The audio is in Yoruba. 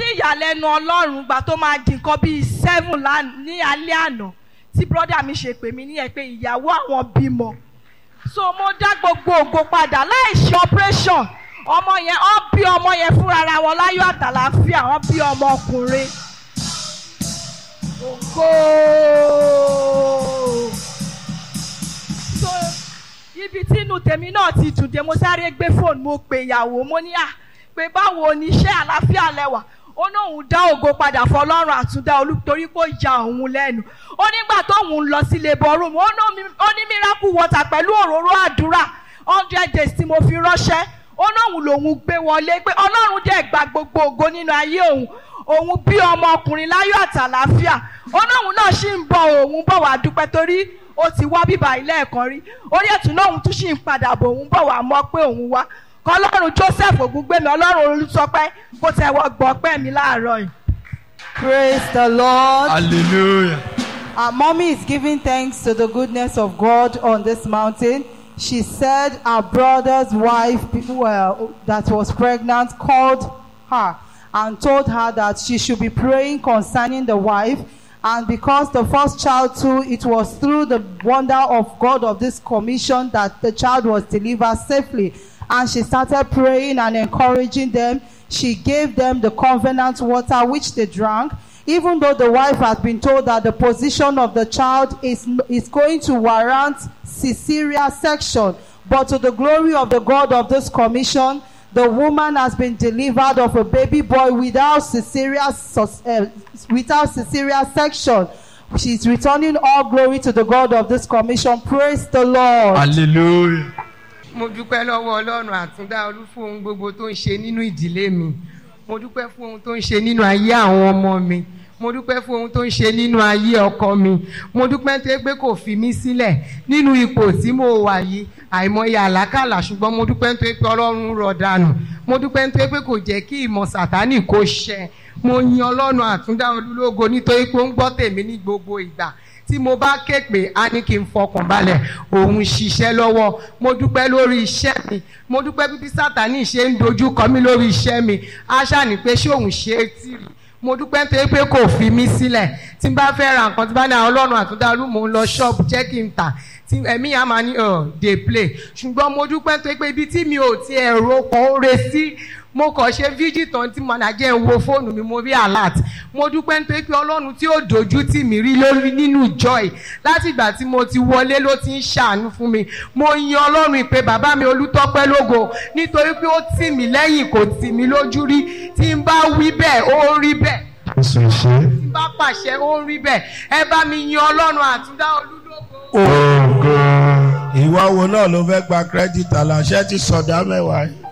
ìyàlẹ́nu ọlọ́run gbà tó máa di nǹkan bíi seven lán- ní alẹ́ àná tí brọ́dà mi ṣe pè mí níyẹn pé ìyàwó àwọn bímọ so mo dá gbogbo ògo padà láì ṣe operation ọmọ yẹn ọ bí ọmọ yẹn fúnra ara wọn láyọ̀ àtàlàáfíà wọn bí ọmọ ọkùnrin ògo so ibi tí inú tèmi náà ti dùn dé mo sáré gbé fóònù mo pè ìyàwó mo ní à pé báwo ni iṣẹ́ àlàáfíà lẹ́wà ó ní òun dá ògo padà fọlọ́run àtúndá olú torí kó ya òun lẹ́nu ó nígbà tóun lọ sí labour room ó ní omi- ó ní miracle water pẹ̀lú òróró àdúrà hundred days tí mo fi ránṣẹ́ ó ní òun lòun gbé wọlé pé ọlọ́run dẹ̀ gba gbogbo ògo nínú ayé òun òun bí ọmọ ọkùnrin láyọ̀ àtàlàáfíà ó ní òun náà ṣì ń bọ̀ òun bọ̀ wá dúpẹ́ torí ó ti wá bíbá ilé ẹ̀kan rí orí ẹ̀tún náà òun tún ṣì ń padà bọ̀ òun bọ̀ wá mọ̀ pé òun wá kọlọ́run joseph ògúngbẹ̀mí ọlọ́run olùsọpẹ́ kó tẹ wọ gbọ́pẹ́ mi láàárọ̀ yìí. Praise the Lord. hallelujah. Our mommy is giving thanks to the goodness of God on this mountain. She said our brother's wife who, uh, that was pregnant called her and told her that she should be praying concerning the wife. And because the first child too, it was through the wonder of God of this commission that the child was delivered safely. And she started praying and encouraging them. She gave them the covenant water which they drank even though the wife had been told that the position of the child is, is going to warrant Caesarea section, but to the glory of the God of this commission, the woman has been delivered of a baby boy without Caesarea, sus- uh, without Caesarea section. She's returning all glory to the God of this commission. Praise the Lord. hallelujah. mo dúpẹ́ lọ́wọ́ ọlọ́run àtúndá olú fún ohun gbogbo tó ń ṣe nínú ìdílé mi mo dúpẹ́ fún ohun tó ń ṣe nínú ayé àwọn ọmọ mi mo dúpẹ́ fún ohun tó ń ṣe nínú ayé ọkọ mi mo dúpẹ́ tó pé kò fi mí sílẹ̀ nínú ipò tí mo wà yìí àìmọye àlákàlà ṣùgbọ́n mo dúpẹ́ tó pé ọlọ́run rọ̀ dànù mo dúpẹ́ tó pé kò jẹ́ kí ìmọ̀ sàtánì kó ṣẹ mo yin ọlọ́run àtúndá olúlógo nítorí pé ó ń gbọ́ tèmi ní gbogbo ìgbà tí mo bá ké pé a ní kí n fọkàn balẹ̀ òun ṣiṣẹ́ lọ́wọ́ mo dúpẹ́ lórí iṣẹ́ mi mo dúpẹ́ bí bí sátani ṣe ń dojú kọ mí lórí iṣẹ́ mi aṣá ni pé ṣé òun ṣe é tì rí mo dúpẹ́ nítorí pé kò fi mí sílẹ̀ tí n bá fẹ́ ra nǹkan tí bá ní àwọn ọlọ́run àtúndálú mò ń lọ ṣọ́ọ̀bù jẹ́ kí n tà tí ẹ̀mí yà máa ní ọ̀ dey play ṣùgbọ́n mo dúpẹ́ nítorí pé ibi tí mi ò ti ẹ̀rọ kan ó re sí mo kàn ṣe fíjì tán tí mo nàjẹ́ ń wo fóònù mi mo rí alert mo dúpẹ́ nítorí pé ọlọ́run tí ó dojú tì mí rí lórí nínú joy láti ìgbà tí mo ti wọlé ló ti ń ṣàánú fún mi mo yin ọlọ́run ìpè bàbá mi olútọ́pẹ́ lógo nítorí pé ó tì mí lẹ́yìn kò tì mí lójú rí tí n bá wí bẹ́ẹ̀ ó rí bẹ́ẹ̀ jésù ṣe. tí n bá pàṣẹ ó rí bẹ́ẹ̀ ẹ bá mi yin ọlọ́run àtúndá olúlógo. ògo. ìwọ wo náà ló fẹ́ gba credit aláṣẹ ti sọ̀dá mẹ́wàá yìí